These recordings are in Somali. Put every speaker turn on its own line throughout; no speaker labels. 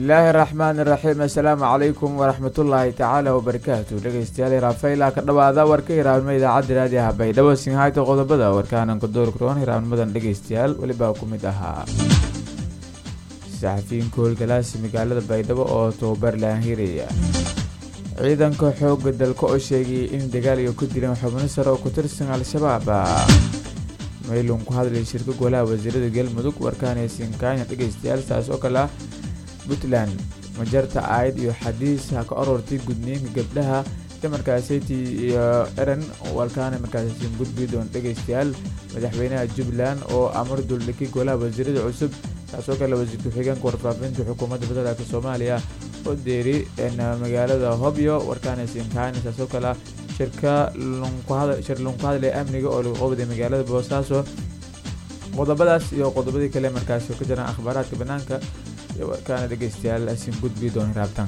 bismillaahi raxmaani raxiim assalaamu calaykum waraxmatullaahi tacaala wabarakaatu dhegeystayaal raafayla ka dhawaada warka hiraabnimo idaacadda raadiyaha baydhabo sinhayta qodobada warkaananka doorkaroon hiraabnimadan dhegeystayaal welibaa ku mid ahaa saxafiyiinka howlgalaasi magaalada baydhabo oo tababar laanhiraya ciidanka xooga dalka oo sheegayay in dagaal iyo ku dileen xubno sare oo ku tirsan al-shabaab maylun ku hadlay shirka golaha wasiirada galmudug warkaanay sinkaanya dhegeystayaal saas oo kale ah puntland majarta aayad iyo xadiis ha ka orortay gudniinka gabdhaha damarkaaseti iyo eran walkaana markaasiin gudbi doon dhegeystayaal madaxweynaha jubbaland oo amar duldhigay golaha wasiirada cusub taasoo kale wasiir ku-xigeenka warfaafinta xukuumadda federaalk soomaaliya oo deeri magaalada hobyo warkaana sinkaanya taasoo kale ah shirka shir lunku hadlay amniga oo lagu qabday magaalada boosaaso qodobadaas iyo qodobadii kale markaasi ka jiraan akhbaaraadka banaanka iyo warkaana dhegeystayaal asin gudbi doon raabtan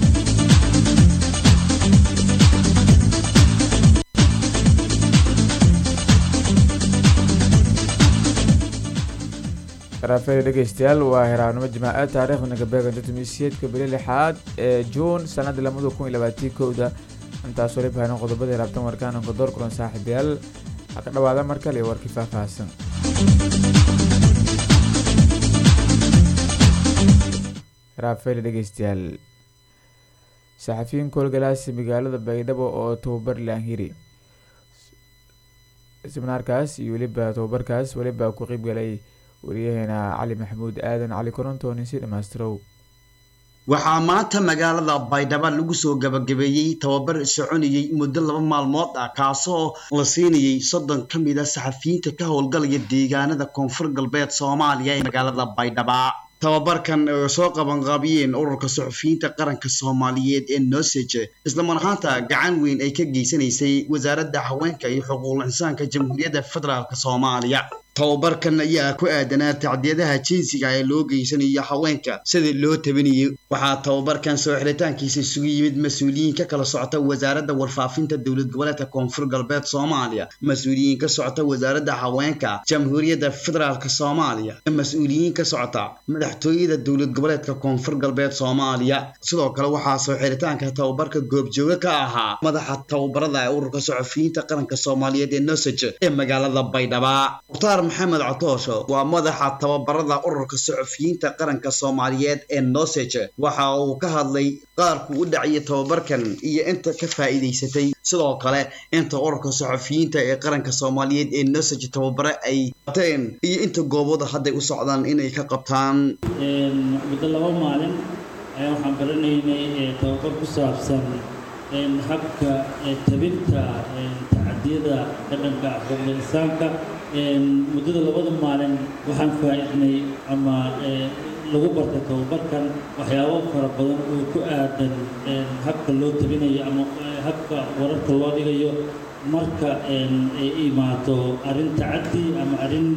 raafeeda dhegeystayaal waa hiraabnimo jimaaca taariikhda nagabeeganta tumiisiyeedka bili lixaad ee juun sanada lamada kun iyo labaatii kowda intaas wali bahanin qodobada hiraabtan warkaananka door kulan saaxiibayaal ha ka dhawaada mar kale iyo warkii faahfaahsan raafeela dhegeystayaal saxafiyiinka howlgalaasi magaalada baydhabo oo tababar laanhiri siminaarkaas iyo weliba tababarkaas weliba ku qeybgalay wariyaheena cali maxamuud aadan cali korontooni si dhammaystirow
waxaa maanta magaalada baydhabo lagu soo gabagabeeyey tababar soconayey muddo laba maalmood ah kaasoo la siinayey soddon ka mid a saxafiyiinta ka howlgalaya deegaanada koonfur galbeed soomaaliya ee magaalada baydhaba tababarkan oo soo qabanqaabiyeen ururka suxufiyiinta qaranka soomaaliyeed ee nosege islamar ahaanta gacan weyn ay ka geysanaysay wasaaradda haweenka iyo xuquuqul insaanka jamhuuriyadda federaalk soomaaliya tababarkan ayaa ku aadanaa tacdiyadaha jinsiga ee loo geysanayo haweenka sidii loo tabinayay waxaa tababarkan soo xiritaankiisa isugu yimid mas-uuliyiin ka kala socota wasaaradda warfaafinta dowlad goboleedka koonfur galbeed soomaaliya mas-uuliyiin ka socota wasaaradda haweenka jamhuuriyadda federaalk soomaaliya mas-uuliyiin ka socota madaxtooyada dowlad goboleedka koonfur galbeed soomaaliya sidoo kale waxaa soo xiritaanka tababarka goobjooga ka ahaa madaxa tababarada ee ururka saxufiyiinta qaranka soomaaliyeed ee nosage ee magaalada baydhaba maxamed catoosho waa madaxa tababarada ururka saxufiyiinta qaranka soomaaliyeed ee nosege waxa uu ka hadlay qaarku u dhaciyay tababarkan iyo inta ka faa'iidaysatay sidoo kale inta ururka saxufiyiinta ee qaranka soomaaliyeed ee nosege tababare ay qabteen iyo inta goobooda hadday u socdaan inay ka qabtaan
muddo laba maalin ayaa waxaan baranaynay tababar ku saabsan habka tabinta tacadiyada dhaqanka xuquuqda insaanka muddada labada maalin waxaan faa-idnay ama lagu bartay tababarkan waxyaabo fara badan oo ku aadan habka loo tabinayo ama habka wararka loo dhigayo marka ay imaato arrin tacaddi ama arrin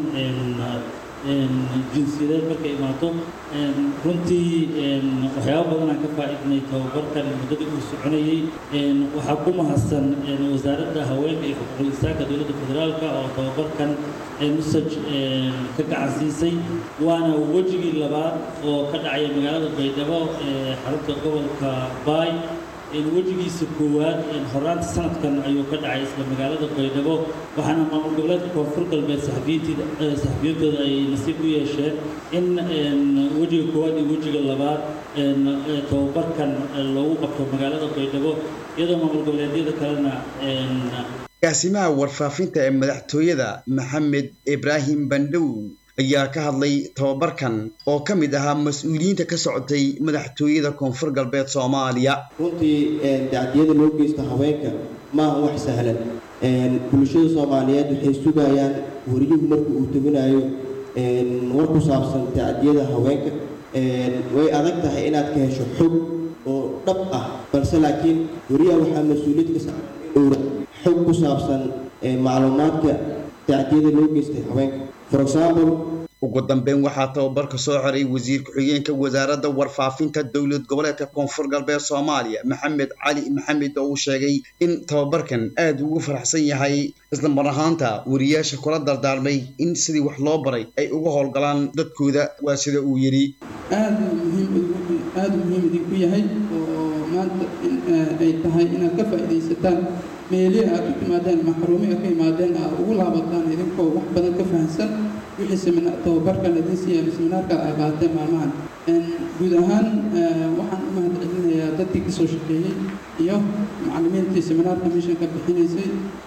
jinsiyadeed markay imaato runtii waxyaabo badanaan ka faa-idnay tababarkan muddadii uu soconayey waxaa ku mahadsan wasaaradda haweenka iyo xuquuqul insaanka dowladda federaalka oo tababarkan nusaj ka gacansiisay waana wejigii labaad oo ka dhacaya magaalada baydhabo ee xarunta gobolka baay wejigiisa koowaad horaanta sanadkan ayuu ka dhacay isla magaalada baydhabo waxaana maamul goboleedka koonfur galbeed saxafiyiintooda ay nasiib u yeesheen in wejiga koowaad iyo wejiga labaad tababarkan loogu qabto magaalada baydhabo iyadoo maamul goboleedyada kalena
agaasimaha warfaafinta ee madaxtooyada maxamed ibraahim bandhow ayaa ka hadlay tababarkan oo ka mid ahaa mas-uuliyiinta ka socotay madaxtooyada koonfur galbeed soomaaliya
runtii dacdiyada loo geysta haweenka maaha wax sahlan bulshada soomaaliyeed waxay sugayaan wariyuhu marka uu tabinayo war ku saabsan tacdiyada haweenka way adag tahay inaad ka hesho xog oo dhab ah balse laakiin wariyaha waxaa mas-uuliyad ka saara xog ku saabsan macluumaadka tacdiyada loo geystay haweenka for example
ugu dambeyn waxaa tababarka soo xiray wasiir ku-xigeenka wasaaradda warfaafinta dowlad goboleedka koonfur galbeed soomaaliya maxamed cali maxamed oo uu sheegay in tababarkan aada ugu faraxsan yahay isla mar ahaanta wariyaasha kula dardaarmay in sidii wax loo baray ay uga howlgalaan dadkooda waa sida uu yidhi
aada muhiim aada u muhiim idinku yahay oo maanta in ay tahay inaad ka faa'iidaysataan meelihi aad u timaadeen ama xaruumi aad ka imaadeen aad ugu laabataan idinkoo wax badan ka fahamsan wixii semina tababarkan idin siiya seminaarka ay qaateen maalmahan guud ahaan waxaan u mahad celinayaa dadkii kasoo shaqeeyey iyo macallimiintii seminaarka meeshan ka bixinaysay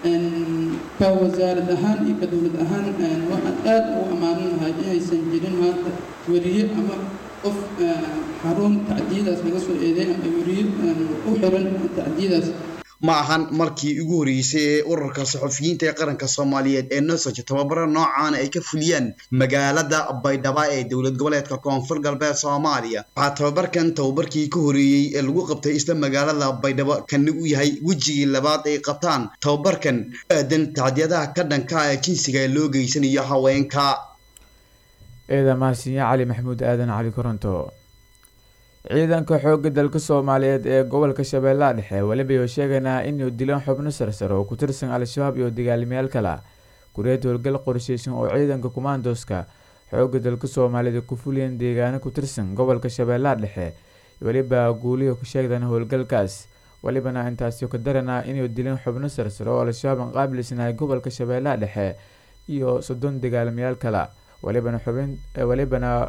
ka wasaarad ahaan iyo ka dowlad ahaan waxaan aad ugu ammaanan lahay inaysan jirin maanta weriye ama qof xarun tacdiyadaas laga soo eeday ama weriye u xiran tacdiyadaas
ma ahan markii ugu horreysay ee ururka saxufiyiinta ee qaranka soomaaliyeed ee nosoj tababaro noocaana ay ka fuliyaan magaalada baydhabo ee dowlad goboleedka koonfur galbeed soomaaliya waxaa tababarkan tababarkii ka horeeyey ee lagu qabtay isla magaalada baydhabo kana u yahay wejigii labaad ay qabtaan tababarkan aadan tacdiyadaha ka dhanka ee jinsiga ee loo geysanayo haweenka
eeda mahadsinya cali maxamuud aadan cali koronto ciidanka xoogga dalka soomaaliyeed ee gobolka shabeellaha dhexe weliba iyo sheegaynaa inuu dilaan xubno sarsare oo ku tirsan al-shabaab iyo dagaalamayaal kale kureed howlgal qorsheysan oo ciidanka kumaandoska xoogga dalka soomaaliyeed ku fuliyeen deegaano ku tirsan gobolka shabeellaha dhexe weliba guulihi ku sheegdan howlgalkaas welibana intaasi ka daranaa inuu dileen xubno sarsare oo al-shabaab qaabilsanahay gobolka shabeellaha dhexe iyo soddon dagaalamayaal kale welibana xubin welibana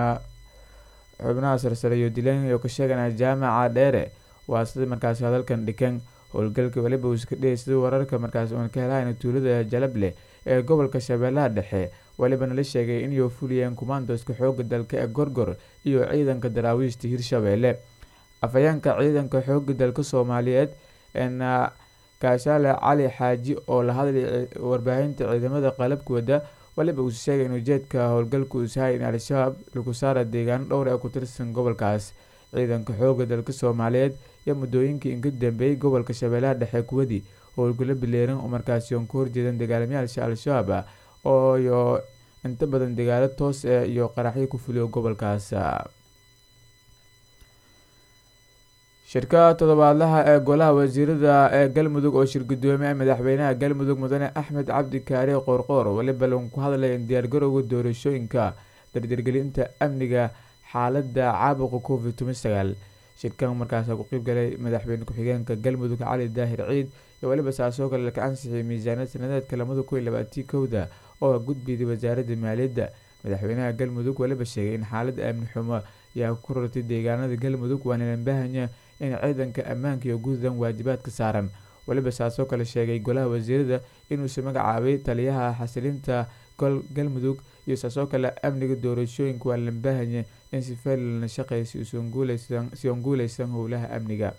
xubnaha sarsare iyo dileen iyo ka sheeganaa jaamaca dheere waa sida markaasi hadalkan dhikan howlgalka weliba uu iska dhiyay sida wararka markaasi uun ka helahayna tuulada jalableh ee gobolka shabeellaha dhexe welibana la sheegay inay fuliyeen kumaandoska xooga dalka ee gorgor iyo ciidanka daraawiishta hirshabeelle afhayeenka ciidanka xooga dalka soomaaliyeed eena kaashaale cali xaaji oo la hadlay warbaahinta ciidamada qalabka wada waliba uu sheegay in ujeedka howlgalku uu sahay in al-shabaab lagu saara deegaano dhowr ee ku tirsan gobolkaas ciidanka xooga dalka soomaaliyeed iyo muddooyinkii inka dambeeyey gobolka shabeellaha dhexe kuwadii howlgalo bileeran oo markaasi oon ka horjeedan dagaalamayaasha al-shabaab ah oo iyo inta badan dagaalo toos ah iyo qaraxyo ku fuliyo gobolkaas shirka toddobaadlaha ee golaha wasiirada ee galmudug oo shir gudoomiye madaxweynaha galmudug mudane axmed cabdi kaare qoorqoor weliba lagu ku hadlay in diyaargarowga doorashooyinka dardargelinta amniga xaalada caabuqa covid toban sagaal shirkan markaas ku qeybgalay madaxweyne ku-xigeenka galmudug cali daahir ciid iyo weliba saasoo kale laka ansixiyay miisaaniyad sanadeedka lamada kun iyo labaatii kowda oo gudbiyday wasaaradda maaliyadda madaxweynaha galmudug weliba sheegay in xaalada amni xumo ayaa ku rartay deegaanada galmudug waana lanbaahanya in ciidanka ammaanka iyo guudan waajibaadka saaran weliba saasoo kale sheegay golaha wasiirada inuusa magacaabay taliyaha xasilinta galmudug iyo saasoo kale amniga doorashooyinka waa lanbaahanya in si falilan shaqeysa si on guuleysan howlaha amniga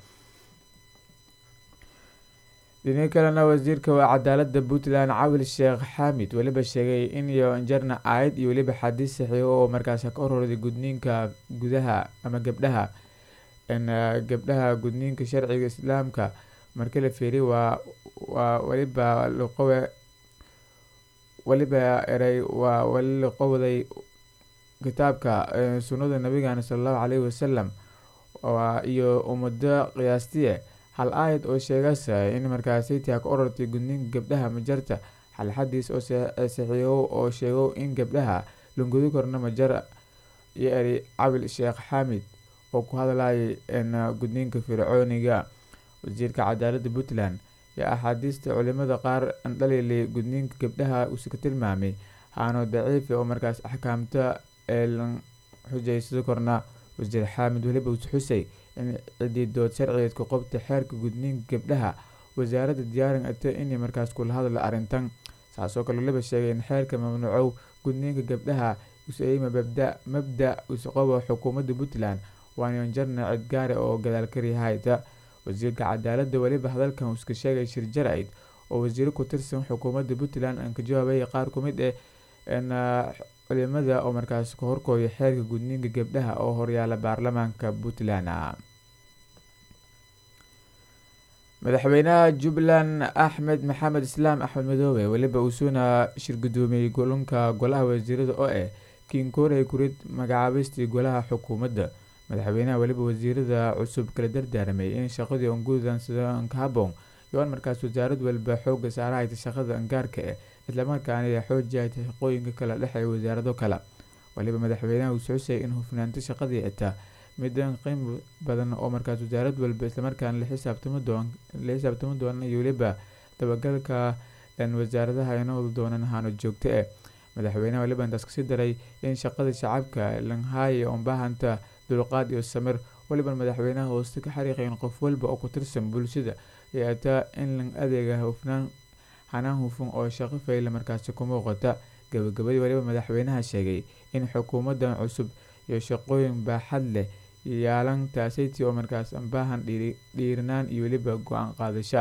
dhini kalena wasiirka cadaalada puntland cawil sheekh xaamid weliba sheegay in iyo injarna aayad iyo weliba xadiis saxiixo oo markaas ka hororday gudniinka gudaha ama gabdhaha gabdhaha gudniinka sharciga islaamka marka la feeriy waa waa weliba laqowe weliba eray waa weli laqowday kitaabka sunnada nabigeena sala allahu caleyhi wasalam iyo ummado qiyaastiye hal aayad oo sheegasa in markaasi taa ka orortay gudniinka gabdhaha majarta hal xadiis oo saxiixo oo sheego in gabdhaha lungudi korna majar iyo eri cabil sheekh xaamid oo ku hadlayay gudniinka fircooniga wasiirka cadaalada puntland yaa axaadiista culimada qaar andhalilay gudniinka gabdhaha uuse ka tilmaamay haano daciifi oo markaas axkaamta eelan xujaysada korna wasiir xaamid weliba uus xusay in cidiidood sharcigeedka qobta xeerka gudniinka gabdhaha wasaaradda diyaarin ata inay markaas kula hadla arrintan saasoo kale waliba sheegay in xeerka mamnuucow gudniinka gabdhaha usayma mabda mabda usqobo xukuumadda puntland waana jarna cid gaare oo gadaal karyahayta wasiirka cadaalada weliba hadalkan iska sheegay shir jaraid oo wasiiro ku tirsan xukuumadda puntland aan ka jawaabay qaar ku mid ah culimada oo markaas ka horkooya xeerka gudniinka gabdhaha oo horyaala baarlamaanka puntland madaxweynaha jubbaland axmed maxamed islaam axmed madoobe weliba uusuna shir gudoomiyey golunka golaha wasiirada oo ah kinkoorey kurid magacaabistii golaha xukuumadda madaxweynaha weliba wasiirada cusub kala dardaaramay in shaqadii ongudan sida ankahaboon yoan markaas wasaarad waliba xooga saarahayta shaqada angaarka ah islamarkaana xoojihayta shaqooyinka kala dhexeeya wasaarado kale waliba madaxweynaha uus xusay in hufnaanta shaqadii xitaa midaan qiim badan oo markaas wasaarad walba islamarkaana la xisaabtami doon la xisaabtami doona iyo weliba dabagalka wasaaradaha ay noqdi doonaan ahaano joogto eh madaxweynaha waliba intaas kasii daray in shaqada shacabka langhaaye oonbaahanta dulqaad iyo samir waliba madaxweynaha hooste ka xariiqay in qof walba oo ku tirsan bulshada ay ataa in lan adeega hufnaan hanaan hufan oo shaqo fayla markaasi ku muuqata gabagabadii waliba madaxweynaha sheegay in xukuumadan cusub iyo shaqooyin baaxad leh yaalan taasaytii oo markaas baahan dhiirinaan iyo weliba go-aan qaadasha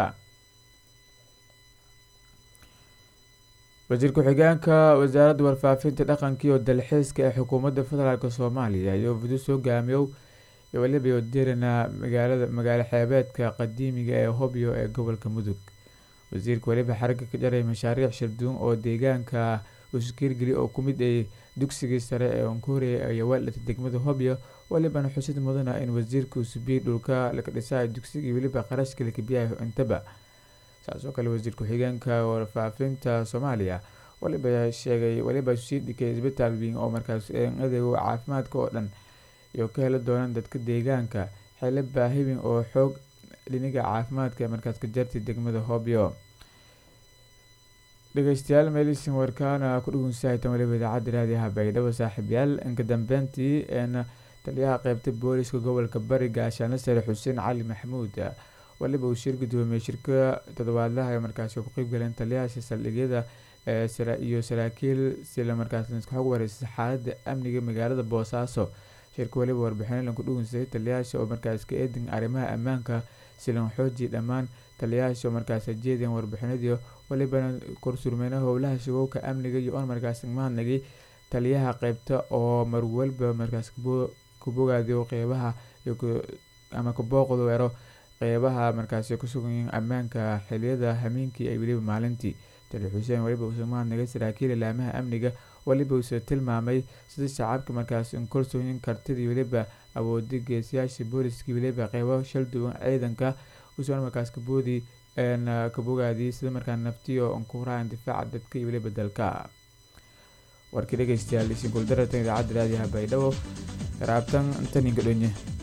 wasiir ku-xigeenka wasaaradda warfaafinta dhaqanka iyo dalxiiska ee xukuumadda federaalk soomaaliya iyo fudus hogaamiyow iyo weliba yodirina magaalada magaalo xeebeedka qadiimiga ee hobyo ee gobolka mudug wasiirka weliba xaragga ka jaray mashaariic shirduun oo deegaanka uskiirgeli oo ku mid ay dugsigii sare ee onkoria ayaa waaldhata degmada hobyo walibana xusid mudana in wasiirka usubiy dhulka laga dhisaay dugsigii weliba qarashka lakabiyahay intaba saasoo kale wasiir ku-xigeenka warfaafinta soomaaliya waliba sheegay waliba sii dhikay isbitaal weyn oo markaas adeego caafimaadka oo dhan iyo ka heli doonaan dadka deegaanka xili baahibin oo xoog dhiniga caafimaadka ee markaas ka jartay degmada hobyo dhegeystayaal meelisin warkaana ku dhugunsahaytan waliba idaacadda raadiyaha baydhabo saaxiibyaal inka dambeyntii een taliyaha qeybta booliska gobolka bari gaashaano sare xuseen cali maxamuud waliba uu shir gudoomiyey shirka toddobaadlaha ee markaasi ku qeyb galeen taliyahaasi saldhigyada iyo saraakiil sila markaas iska xog wareysay xaalada amniga magaalada boosaaso shirka waliba warbixino lanku dhugunsay taliyayaasha oo markaas ka eedin arrimaha ammaanka silan xooji dhammaan taliyayaasha oo markaas jeedeen warbixinadii walibana korsurmeyna howlaha shagowka amniga iyo on markaas mahadnagay taliyaha qeybta oo marwalba markaas kubogaadiyo qeybaha ama kabooqdu ero qeybaha markaasi kusugan ammaanka xiliyada hameenkii ay weliba maalintii tali xuseen waliba uuse mahadnagay saraakiil ilaamaha amniga waliba uuse tilmaamay sida shacabka markaas inkolsooyin kartidii weliba awoodi geesiyaasha booliskii weliba qeybo shal duwan ciidanka usoon markaas kaboodi kabogaadiyay sida markaa naftiyo onkuraan difaaca dadka iyo weliba dalka warkii dhegeystayaal isin kuldaratan idaacadda raadiyaha baydhabo raabtan intaninka dhonye